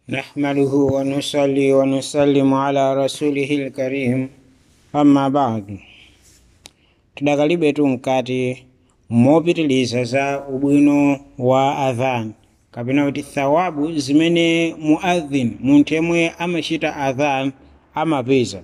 نحمده ونصلي ونسلم على رسوله الكريم amma ba'du tidakalibe mkati mopitiliza za ubwino wa adhan kapena kuti thawabu zimene muadhin munthu yemwe amachita adhan amapeza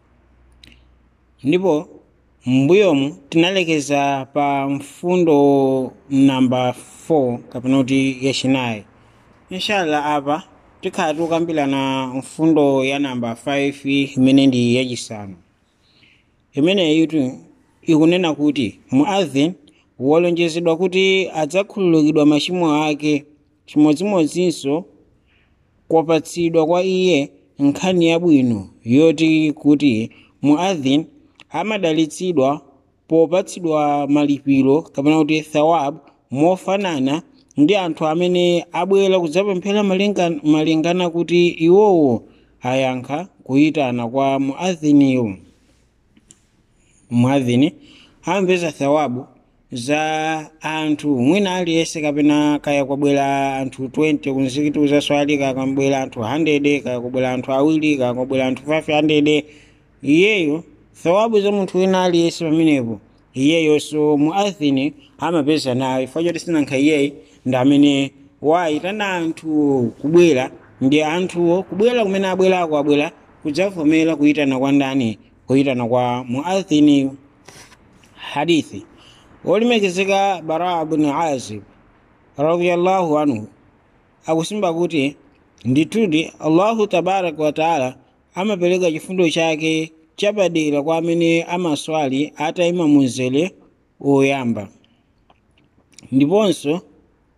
ndipo m'mbuyomu tinalekeza pa mfundo namba 4 kapena kuti yachinayi inshallah apa tikhala tikukambirana mfundo ya namba 5 imene ndi yachisanu imeneyitu ikunena kuti muadhin walonjezedwa kuti adzakhululukidwa machimo ake chimodzimodzinso kwapatsidwa kwa iye nkhani yabwino yoti kuti muadhin amadalitsidwa popatsidwa malipiro kapena kuti thawab mofanana ndi anthu amene abwera kudzapemphera malingana, malingana kuti iwowo ayankha kuyitana kwa muadhiniyo muadhini amapeza thawabu za anthu mwina aliyense kapena kaya kwabwera anthu 20 kumzikiti uzaswali kaya kwabwera anthu 100 kaya kwabwera anthu awiri kaya kwabwera anthu 500 iyeyo thawabu za munthu wina aliyense pamenepo iyeyonso muadhini amapeza nayo ifo choti sinankha iyeyi ndi amene wayitana anthu kubwera ndi anthuwo kubwera kumene abwerako abwera kudzavomera kuyitana kwa ndani kuyitana kwa muadhini hadithi wolemekezeka bara bni azib radiallahu anhu akusimba kuti ndithudi allahu tabaraka wataala amapereka chifundo chake chapadera kwa amene amaswali atayima munzere woyamba ndiponso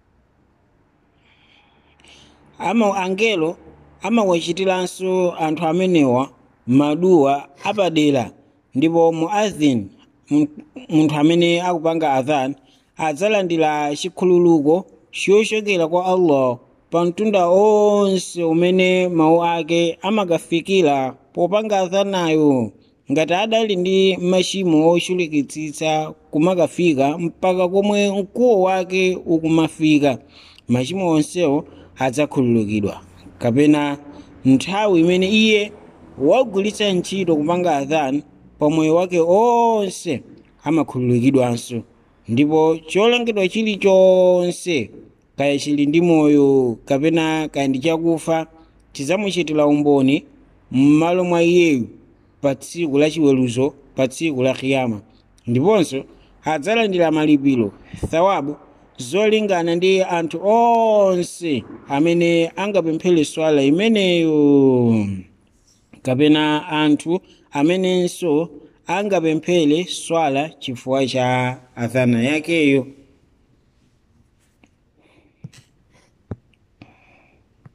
ama angelo amawachitiranso anthu amenewa maduwa apadera ndipo muadhin munthu amene akupanga adhan adzalandira chikhululuko chochokera kwa allah pa mtunda onse umene mawu ake amakafikira popanga adhanayo ngati adali ndi machimo ochulukitsitsa kumakafika mpaka komwe mkuwo wake ukumafika machimo onsewo adzakhululukidwa kapena nthawi imene iye wagulitsa ntchito kupanga adhan pa moyo wake onse amakhululukidwanso ndipo cholengedwa chilichonse kaya chili ndi moyo kapena kaya ndi chakufa chidzamuchitira umboni m'malo mwa iyeyu pa tsiku la chiweruzo pa tsiku la kiyama ndiponso adzalandira malipiro thawabu zolingana ndi anthu onse amene angapemphere swala imeneyo kapena anthu amenenso angapemphere swala chifukwa cha adhana yakeyo